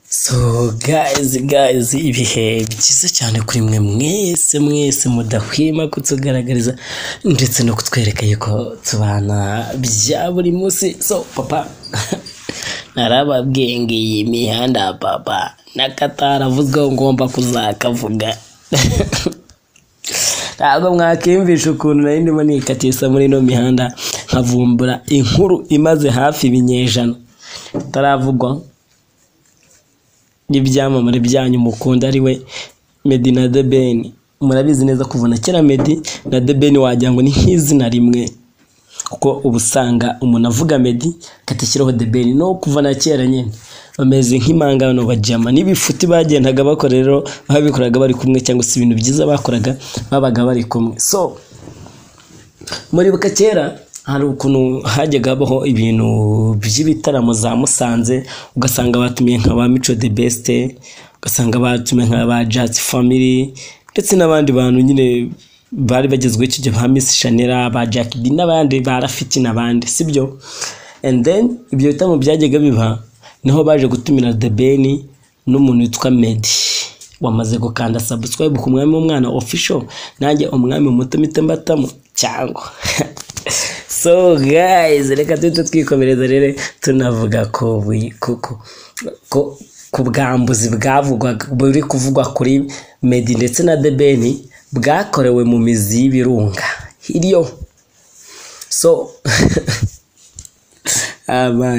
So guys guys ibihe byiza cyane kuri mwe mwese mwese mudahwema kutugaragariza ndetse no kutwereka yuko tubana bya buri munsi so papa narababwiye ngo iyi mihanda papa n'akataravuzweho ngomba kuzakavuga ntabwo mwakiyumvisha ukuntu nari ndimo nikatisa muri ino mihanda nkavumbura inkuru imaze hafi ibinyejana itaravugwa n'ibyamamare byanyu mukunda ari we medi na debeni murabizi neza kuva na kera medi na debeni wagira ngo ni nk'izina rimwe kuko uba usanga umuntu avuga medi akatishyiraho debeni no kuva na kera nyine bameze nk'impangano bajyama n'ibifuti bagendaga bakora rero babikoraga bari kumwe cyangwa se ibintu byiza bakoraga babaga bari kumwe so muribuka kera hari ukuntu hajyaga habaho ibintu by'ibitaramo za musanze ugasanga batumiye nka ba mico de besite ugasanga batumiye nka ba jati famiri ndetse n'abandi bantu nyine bari bagezweho icyo gihe ba misi shanera ba jack b n'abandi ba rafiki n'abandi sibyo and then ibyo bitaramo byajyaga biba niho baje gutumira the ben n'umuntu witwa medi wamaze gukanda subscribe ku mwami w'umwana official nanjye umwami muto mito mbatamo cyangwa so guys reka duhita twikomereza rero tunavuga ko ku bwambuzi bwavugwaga buri kuvugwa kuri medi ndetse na debeni bwakorewe mu mizi y'ibirunga hiryo so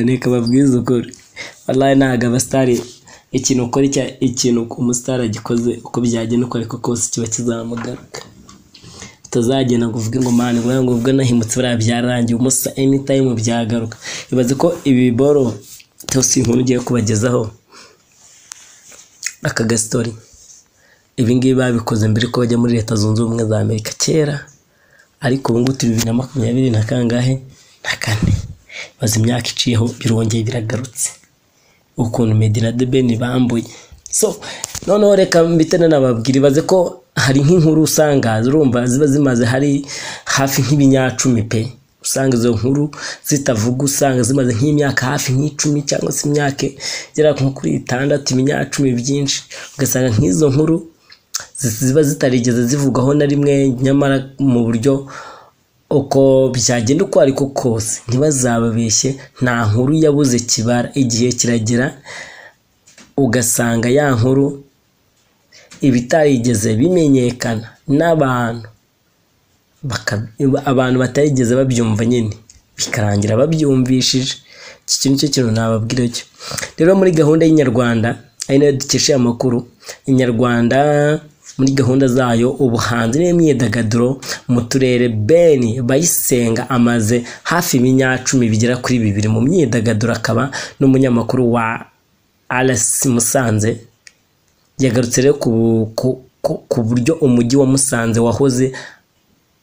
reka babwize ukuri wallahi ntabwo abasitari ikintu ukora ikintu umusitari agikoze uko byagenda uko ariko kose kiba kizamugaruka utazagenda ngo uvuge ngo mani ngo ngo ubwo nahimutse buriya byarangiye umusa anytime byagaruka ibaze ko ibi biboro cyose inkuru ugiye kubagezaho aka gasitori ibi ngibi babikoze mbere ko bajya muri leta zunze ubumwe za amerika kera ariko ubu ngubu bibiri na makumyabiri na kangahe na kane bazi imyaka iciyeho birongeye biragarutse ukuntu medina de beni bambuye so noneho reka mbitane nababwira ibaze ko hari nk'inkuru usanga urumva ziba zimaze hari hafi nk'ibinyacumi pe usanga izo nkuru zitavuga usanga zimaze nk'imyaka hafi nk'icumi cyangwa se imyaka igera nko kuri itandatu ibinyacumi byinshi ugasanga nk'izo nkuru ziba zitarigeze zivugwaho na rimwe nyamara mu buryo uko byagenda uko ariko kose ntibazababeshye nta nkuru yabuze kibara igihe kiragera ugasanga ya nkuru ibitarigeze bimenyekana n'abantu abantu batarigeze babyumva nyine bikarangira babyumvishije iki kintu cyo kintu nababwira cyo rero muri gahunda y'inyarwanda ari nayo dukesha amakuru inyarwanda muri gahunda zayo ubuhanzi n'imyidagaduro mu turere beni bayisenga amaze hafi ibinyacumi bigera kuri bibiri mu myidagaduro akaba n'umunyamakuru wa arasi musanze yagarutse rero ku buryo umujyi wa musanze wahoze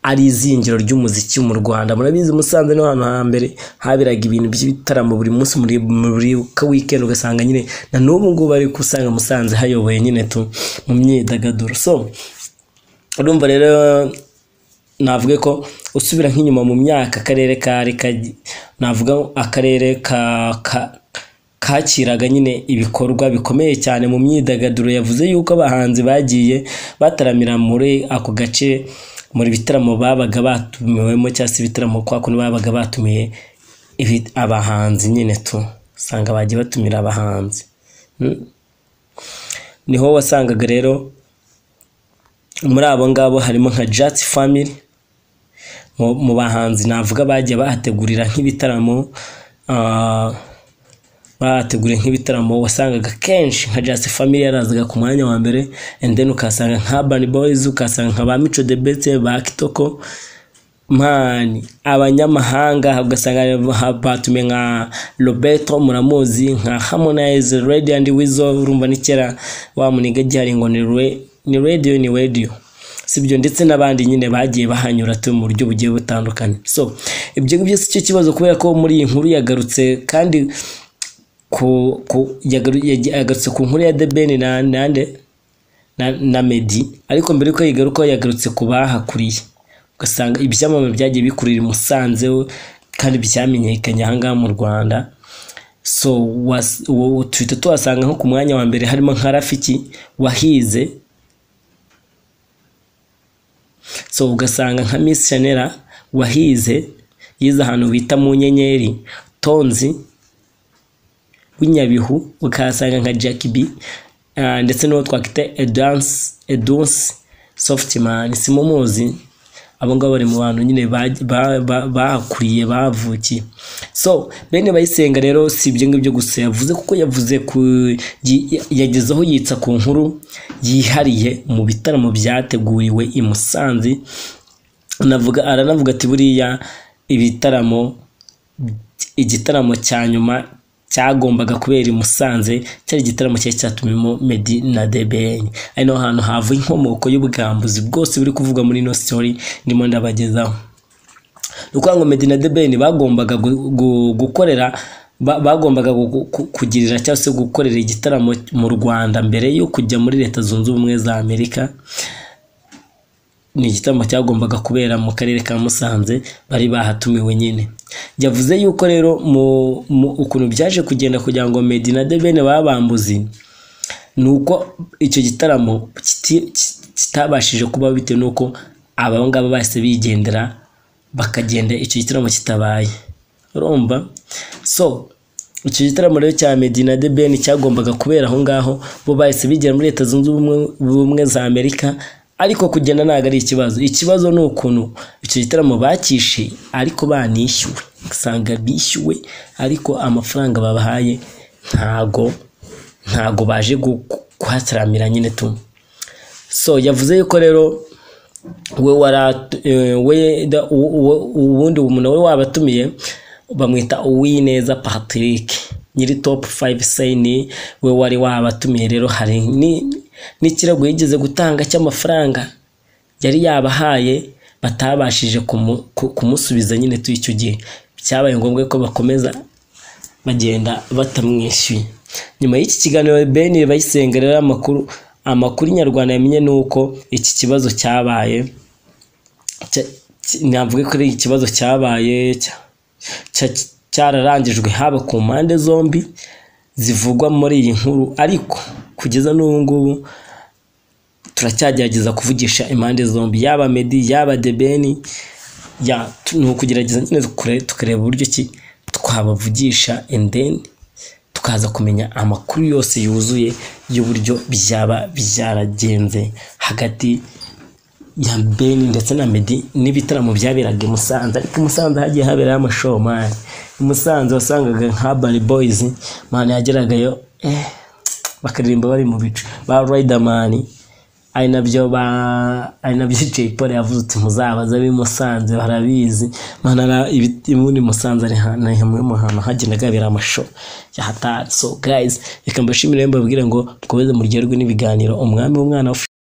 ari izingiro ry'umuziki mu rwanda murabizi musanze no hano hambere haberaga ibintu by'ibitaramo buri munsi muri ka wikendi ugasanga nyine na n'ubu ngubu ari usanga musanze hayoboye nyine tu mu myidagaduro so urumva rero navuga ko usubira nk'inyuma mu myaka akarere kari navuga akarere ka kakiraga nyine ibikorwa bikomeye cyane mu myidagaduro yavuze yuko abahanzi bagiye bataramira muri ako gace muri bitaramo babaga batumiwemo cyangwa se ibitaramo kwa kuntu babaga batumiye abahanzi nyine tu usanga bagiye batumira abahanzi niho wasangaga rero muri abo ngabo harimo nka jati famili mu bahanzi navuga bagiye bahategurira nk'ibitaramo bateguriye nk'ibitaramo wasangaga kenshi nka jasi family yarazaga ku mwanya wa mbere endeni ukasanga nka bani boyiz ukasanga nka ba mico de bete ba kitoko mani abanyamahanga ugasanga batumiye nka roberto muramuzi nka harmonize redi andi wizo urumva ni kera wa muniga gihari ngo ni radiyo ni radiyo sibyo ndetse n'abandi nyine bagiye bahanyura tu mu buryo bugiye butandukanye so ibyo ngibyo si cyo kibazo kubera ko muri iyi nkuru yagarutse kandi yagarutse ku nkuru ya debeni nande na medi ariko mbere yuko yigaruka yagarutse ku bahakuriye ugasanga ibyamamare byagiye bikurira i musanze kandi byamenyekanye ahangaha mu rwanda so was- uwo tuhita tuhasanga nko ku mwanya wa mbere harimo nka rafiki wahize so ugasanga nka Miss Shanera wahize yize ahantu bita mu nyenyeri tonzi w'inyabihu ukahasanga nka Jack B ah, ndetse n'uwo twakwita Edance Edunce Softman simumuzi abo ngabo bari mu bantu nyine ba- ba- ba- bahakuriye bahavukiye so bene bayisenga rero si ibyo ngibyo gusa yavuze kuko yavuze ku yi- yagezeho yitsa ku nkuru yihariye mu bitaramo byateguriwe i Musanze anavuga aranavuga ati buriya ibitaramo igitaramo cya nyuma cyagombaga kubera i Musanze cyari igitaramo cyari cyatumimo Meddy na The Ben ari naho hantu hava inkomoko y'ubwambuzi bwose buri kuvugwa muri ino story ndimo ndabagezaho ni ukuvuga ngo Meddy na The Ben bagombaga gu- gu- gukorera ba- bagombaga gu- gu- kugirira cyangwa se gukorera igitaramo mu Rwanda mbere yo kujya muri Leta Zunze Ubumwe za Amerika ni igitaramo cyagombaga kubera mu karere ka Musanze bari bahatumiwe nyine yavuze yuko rero mu, mu ukuntu byaje kugenda kugira ngo Meddy na The Ben babambuzi ni uko icyo gitaramo kiti- ki- kitabashije kuba bitewe n'uko aba ngaba bahise bigendera bakagenda icyo gitaramo kitabaye urumva so icyo gitaramo rero cya Meddy na The Ben cyagombaga kubera aho ngaho bo bahise bigera muri leta zunze ubumwe- ubumwe za Amerika ariko kugenda ntabwo ari ikibazo ikibazo ni ukuntu icyo gitaramo bakishe ariko banishyuwe usanga bishyuwe ariko amafaranga babahaye ntago ntago baje gu- kuhataramira nyine tu so yavuze yuko rero we wara eh, we da- u- u- ubundi umuntu we wabatumiye bamwita Uwineza Patrick nyiri top 5 sayini we wari wabatumiye rero hari ni- n'ikirego yigeze gutanga cy'amafaranga yari yabahaye batabashije kumu- ku- kumusubiza nyine tu icyo gihe cyabaye ngombwa ko bakomeza bagenda batamwishyuye nyuma y'iki kiganiro Ben bayisenga rero amakuru amakuru nyarwanda yamenye ni uko iki kibazo cyabaye cya- ki- navuge ko ari ikibazo cyabaye cya- cya- cyararangijwe haba ku mpande zombi zivugwa muri iyi nkuru ariko kugeza n'ubu ngubu turacyagerageza kuvugisha impande zombi yaba Meddy yaba Debeni ya tu- ni ukugerageza nyine tukure- tukareba uburyo ki twabavugisha and then tukaza kumenya amakuru yose yuzuye y'uburyo byaba byaragenze hagati ya Beni ndetse na Meddy n'ibitaramo byaberaga i Musanze ariko i Musanze hagiye haberayo amashomari i Musanze wasangaga nka Urban Boys mani yageragayo eh, bakaririmba bari mu bicu ba Riderman ari nabyo ba ari nabyo Jay Polly yavuze uti muzabaze ab'i Musanze barabizi mani ara ibiti muri Musanze ari ha- ni hamwe mu hantu hagendaga habera amasho ya hatatso guys reka mbashimire mbabwire ngo dukomeze muryoherwe n'ibiganiro umwami w'umwana wa